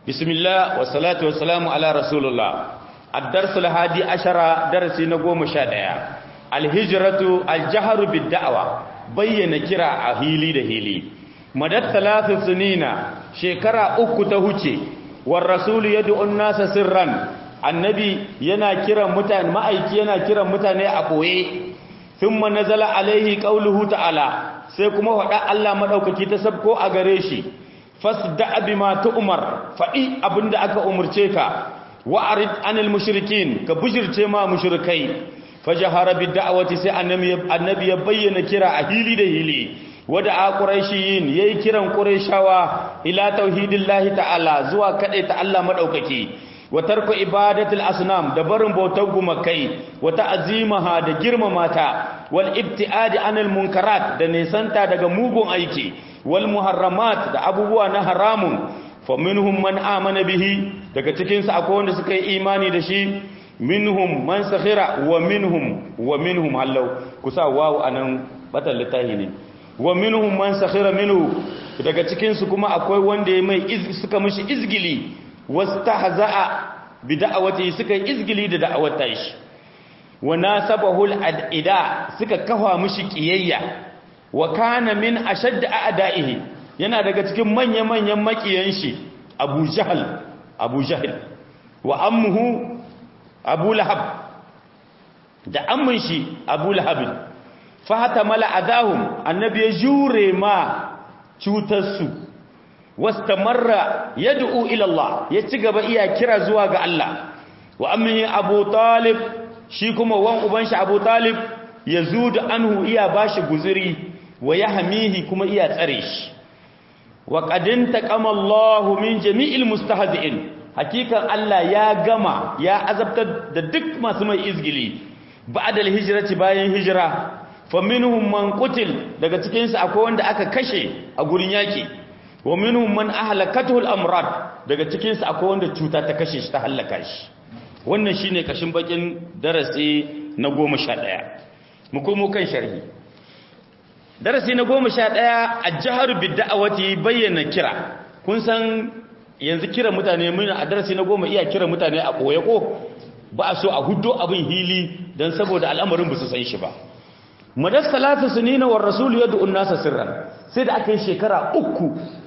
bismillah wa salatu wa salamu ala rasulullah ad-dars al-hadi ashara darasi na 11 al-hijratu al-jahru bid-da'wa bayyana kira a hili da hili madad thalathu sunina shekara uku ta huce war rasul yad'u an-nasa sirran annabi yana kiran mutane ma'aiki yana kiran mutane a koye thumma nazala alaihi qauluhu ta'ala sai kuma faɗa Allah madaukaki ta sabko a gare shi fasda bima tu'mar faɗi abinda aka umurce ka wa'rid anil mushrikin ka bujirce ma mushrikai fajahara bid da'wati sai annabi ya bayyana kira a hili da hili wada a quraishiyin yayi kiran quraishawa ila tauhidillahi ta'ala zuwa kade ta Allah madaukaki wa tarku ibadatul asnam da barin bautar gumakai wa ta'zimaha da girmamata wal ibtiadi anil munkarat da nisanta daga mugun aiki wal muharramat da abubuwa na haramun fa minhum man amana bihi daga cikin su akwai wanda suka yi imani da shi minhum man sakhira wa minhum wa minhum hallau kusa wawu anan batan litahi ne wa minhum man sakhira minhu daga cikin su kuma akwai wanda ya mai suka mishi izgili wastahza'a bi da'awati suka izgili da da'awar shi wa nasabahu al-adida suka kafa mishi kiyayya wa kana min ashadd a'da'ihi yana daga cikin manya-manyan makiyan shi Abu Jahl Abu Jahl wa ammuhu Abu Lahab da ammin shi Abu Lahab fa hatamala adahum annabi ya jure ma cutar su wastamarra yad'u ila Allah ya ci gaba iya kira zuwa ga Allah wa ammihi Abu Talib shi kuma wan uban shi Abu Talib yazudu anhu iya bashi guzuri wa yahmihi kuma iya tsare shi wa qadin taqama Allah min jami'il mustahzi'in hakikan Allah ya gama ya azabtar da duk masu mai izgili ba'da al-hijrati bayan hijira fa minhum man qutil daga cikin su akwai wanda aka kashe a gurin yaki wa minhum man ahlakatuhu al-amrad daga cikin su akwai wanda cuta ta kashe shi ta halaka shi wannan shine kashin bakin darasi na 11 mu komo kan sharhi darasi na 11 al-jahr bid-da'wati bayyana kira kun san yanzu kira mutane mun a darasi na 10 iya kira mutane a boye ko ba a so a huddo abin hili dan saboda al'amarin ba su san shi ba madas salatu sunina war rasul yad'u an-nasa sirran sai da aka yi shekara uku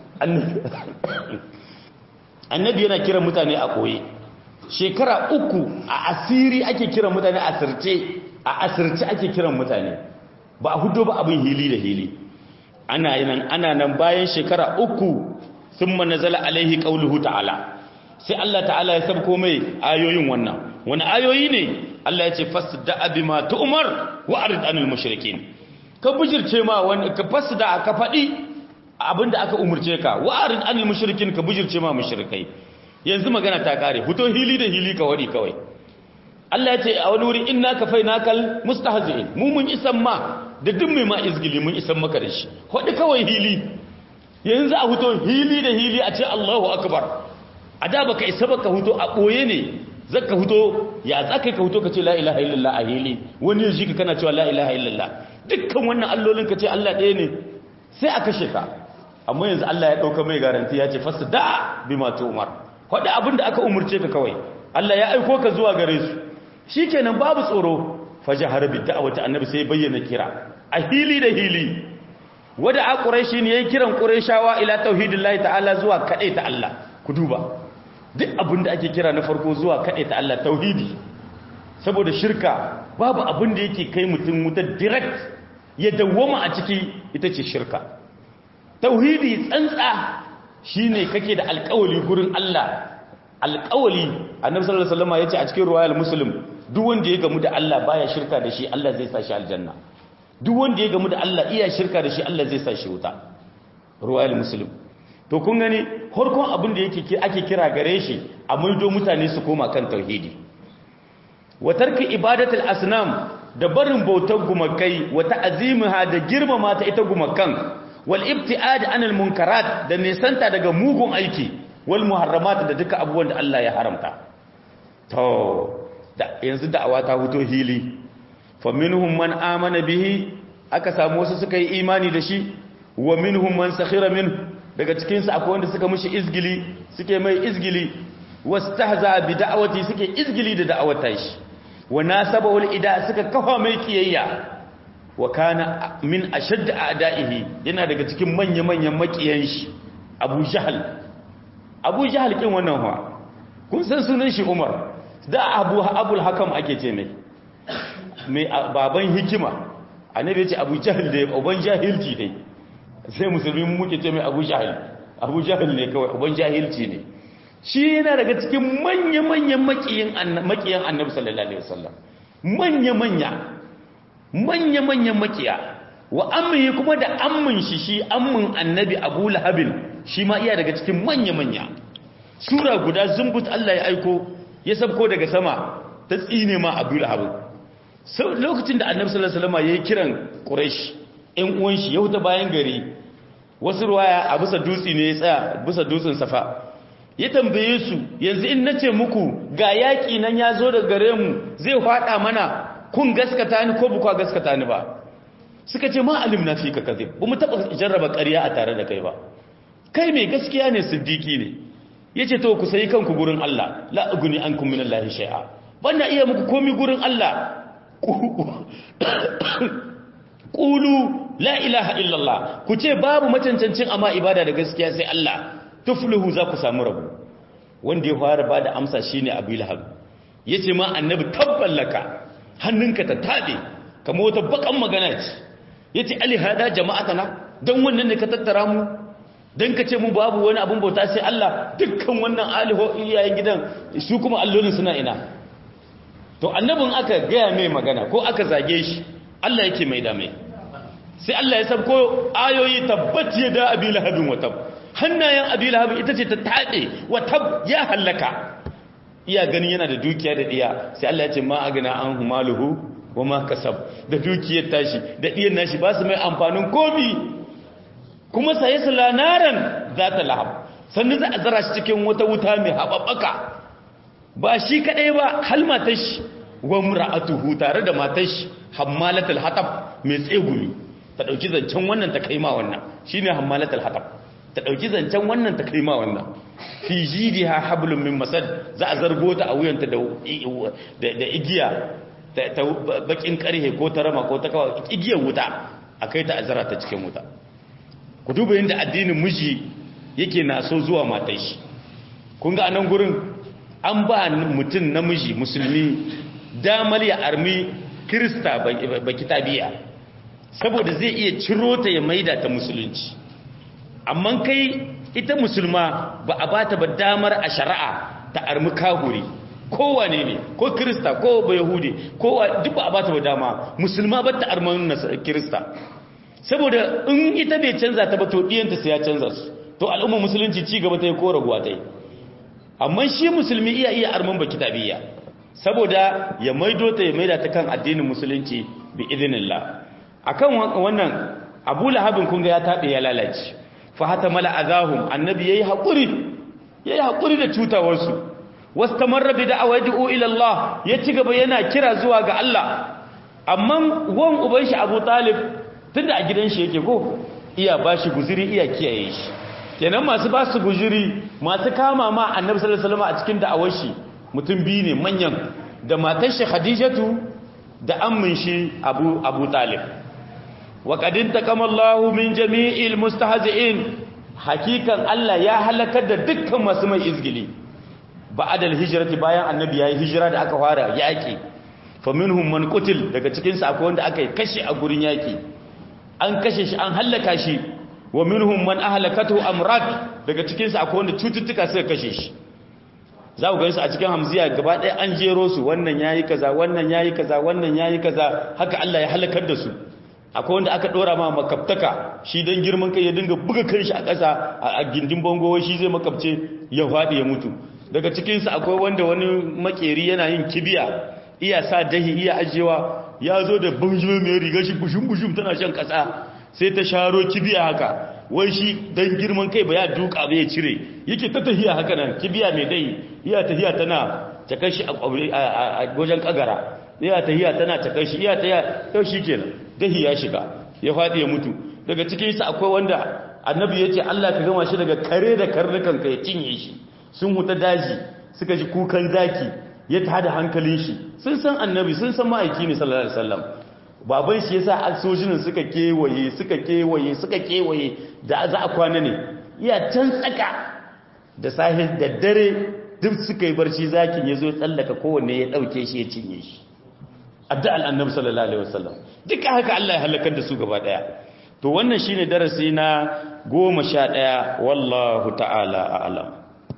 annabi yana kiran mutane a koye shekara uku a asiri ake kiran mutane a asirce a asirce ake kiran mutane ba a hudo ba abin hili da hili ana nan ana nan bayan shekara uku thumma nazala alaihi qauluhu ta'ala sai Allah ta'ala ya sabko mai ayoyin wannan wani ayoyi ne Allah ya ce fasda bima tu'mar wa arid anil mushrikin ka bujirce ma wani ka fasda ka fadi abinda aka umurce ka wa'arin anil mushrikin ka bujirce ma mushrikai yanzu magana ta kare fito hili da hili ka wadi kawai Allah ya ce a wani wuri inna kafainakal mustahzi'in mu mun isan ma da duk mai ma izgili mun isan maka da shi wadi kawai hili yanzu a fito hili da hili a ce Allahu akbar a da baka isa baka fito a boye ne zaka fito ya zaka ka fito ka ce la ilaha illallah a hili wani yaji ka kana cewa la ilaha illallah dukkan wannan allolin ka ce Allah ɗaya ne sai a kashe ka amma yanzu Allah ya dauka mai garanti ya ce fasda bima tu'mar faɗi abin da aka umurce ka kawai Allah ya aiko ka zuwa gare su shikenan babu tsoro fajahara bid da'wati annabi sai bayyana kira a hili da hili wada a quraishi ne yayin kiran quraishawa ila tauhidillahi ta'ala zuwa kade ta Allah ku duba duk abin da ake kira na farko zuwa kade ta Allah tauhidi saboda shirka babu abin da yake kai mutum wuta direct ya dawwama a ciki ita ce shirka tauhidi tsantsa shine kake da alƙawali gurin Allah alƙawali annabi sallallahu alaihi wasallam yace a cikin riwayar muslim duk wanda ya gamu da Allah baya shirka da shi Allah zai sa shi aljanna duk wanda ya gamu da Allah iya shirka da shi Allah zai sa shi wuta riwayar muslim to kun gani harkon abin da yake ake kira gare shi a maido mutane su koma kan tauhidi wa tarki ibadatul asnam da barin bautar gumakai wa ta'zimaha da girmama ta ita gumakan wal ibtiad anil munkarat da nesanta daga mugun aiki wal muharramat da duka abubuwan da Allah ya haramta to da yanzu da'awa ta fito hili fa minhum man amana bihi aka samu wasu suka yi imani da shi wa minhum man sakhira min daga cikinsu akwai wanda suka mushi izgili suke mai izgili wastahza bi da'awati suke izgili da da'awata shi wa nasabahu ida suka kafa mai kiyayya wa kana min ashadd a'da'ihi yana daga cikin manya-manyan makiyan shi Abu Jahl Abu Jahl kin wannan fa kun san sunan shi Umar da Abu Abul Hakam ake ce mai mai baban hikima annabi ya ce Abu Jahl da uban jahilci dai sai musulmi muke ce mai Abu Jahl Abu Jahl ne kawai uban jahilci ne shi yana daga cikin manya-manyan makiyan annabi sallallahu alaihi wasallam manya-manya manya-manyan makiya wa ammi kuma da ammin shi shi ammin annabi abu lahabin shi ma iya daga cikin manya-manya sura guda zumbut Allah ya aiko ya sabko daga sama ta tsine ma abu lahabin lokacin da annabi sallallahu alaihi wasallam yayi kiran quraish ɗan uwan shi ya huta bayan gari wasu ruwaya a bisa dutse ne ya tsaya bisa dutsen safa ya tambaye su yanzu in nace muku ga yaki nan ya zo daga gare mu zai fada mana kun gaskata ni ko bukwa gaskata ni ba suka ce ma alim na fi ka kaze ba mu taba jarraba ƙarya a tare da kai ba kai mai gaskiya ne siddiqi ne yace to ku sai kanku gurin Allah la uguni ankum min Allah shay'a banda iya muku komi gurin Allah qulu la ilaha illallah ku ce babu macancancin amma ibada da gaskiya sai Allah tufluhu za ku samu rabu wanda ya fara ba da amsa shi ne abu lahab ya ce ma annabi tabballaka hannunka ta taɓe kama wata bakan magana ce ya ce alihada jama'ata na don wannan ne ka tattara mu don ka ce mu babu wani abin bauta sai Allah dukkan wannan aliho iyayen gidan su kuma allolin suna ina to annabin aka gaya mai magana ko aka zage shi Allah yake mai da mai sai Allah ya sabko ayoyi tabbat ya da abi lahabin wa tabb hannayen abi lahabin ita ce ta taɗe wata ya hallaka iya ganin yana da dukiya da ɗiya sai Allah ya ce ma agana an humaluhu wa ma kasab da dukiyar tashi da ɗiyar nashi ba su mai amfanin komi kuma sai su lanaran za ta lahab sannan za a zara shi cikin wata wuta mai haɓaɓɓaka ba shi kaɗai ba hal matar shi wa mura'atuhu tare da matar shi hammalatul hatab mai tsegumi ta ɗauki zancen wannan ta kai ma wannan shine hammalatul hatab ta ɗauki zancen wannan ta kai ma wannan fi jidi ha hablum min masad za a zargo ta a wuyanta da igiya ta bakin karhe ko ta rama ko ta kawo igiyar wuta a kai ta azara ta cikin wuta ku duba yadda addinin miji yake na so zuwa matai shi kun ga anan gurin an ba mutum namiji musulmi damar ya armi kirista ba kitabiya saboda zai iya ciro ta ya maida ta musulunci amma kai ita musulma ba a bata ba damar a shari'a ta armi kahuri kowane ne ko kirista ko ba yahudi ko duk ba a bata ba dama musulma ba ta arman kirista saboda in ita bai canza ta ba to diyanta sai ya canza su to al'umma musulunci ci gaba ta yi ko raguwa ta yi amma shi musulmi iya iya arman ba kitabiyya saboda ya maido ta ya maida ta kan addinin musulunci bi idinillah akan wannan abu lahabin kunga ya taɓe ya lalace fa hata mala azahum annabi yayi hakuri yayi hakuri da cutawarsu wastamarra bi da'awadi'u ila Allah ya ci gaba yana kira zuwa ga Allah amma wan uban shi Abu Talib tunda a gidan shi yake ko iya bashi guzuri iya kiyaye shi kenan masu ba su guzuri masu kama ma annabi sallallahu alaihi wasallam a cikin da'awar shi mutum biyu ne manyan da matar shi Khadijatu da ammin shi Abu Abu Talib وقد انتقم الله من جميع المستهزئين حقيقة الله يا halakar da dukkan masu mai izgili ba'adal hijrati bayan annabi yayi hijira da aka fara yaki fa minhum man qutil daga cikin su akwai wanda aka yi kashi a gurin yaki an kashe shi an halaka shi wa minhum man ahlakatu amrad daga cikin su akwai wanda cututtuka suka kashe shi za ku gansu a cikin hamziya gaba ɗaya an jero su wannan yayi kaza wannan yayi kaza wannan yayi kaza haka Allah ya halakar da su akwai wanda aka dora ma makabtaka shi don girman kai ya dinga buga kanshi a ƙasa a gindin bango shi zai makabce ya faɗi ya mutu daga cikinsu akwai wanda wani makeri yana yin kibiya iya sa dahi iya ajewa ya zo da banjime mai riga shi bushum-bushum tana shan ƙasa sai ta sharo kibiya haka wai shi don girman kai ba ya duka ba ya cire yake ta tahiya haka nan kibiya mai dahi iya tahiya tana ta kashi a wajen kagara iya tahiya tana ta kashi iya tahiya yau shi kenan dahi ya shiga ya faɗi ya mutu daga cikin sa akwai wanda annabi ya ce Allah ka gama shi daga kare da karnukan ka ya cinye shi sun huta daji suka ji kukan zaki ya tada hankalin shi sun san annabi sun san ma'aiki ne sallallahu alaihi wasallam baban shi yasa sojinin suka kewaye suka kewaye suka kewaye da za a kwana ne iya can tsaka da sahil da dare duk suka yi barci zakin ya zo tsallaka kowanne ya ɗauke shi ya cinye shi addu'al annabi sallallahu alaihi wasallam duka haka Allah ya halakar da su gaba daya to wannan shine darasi na 11 wallahu ta'ala a'lam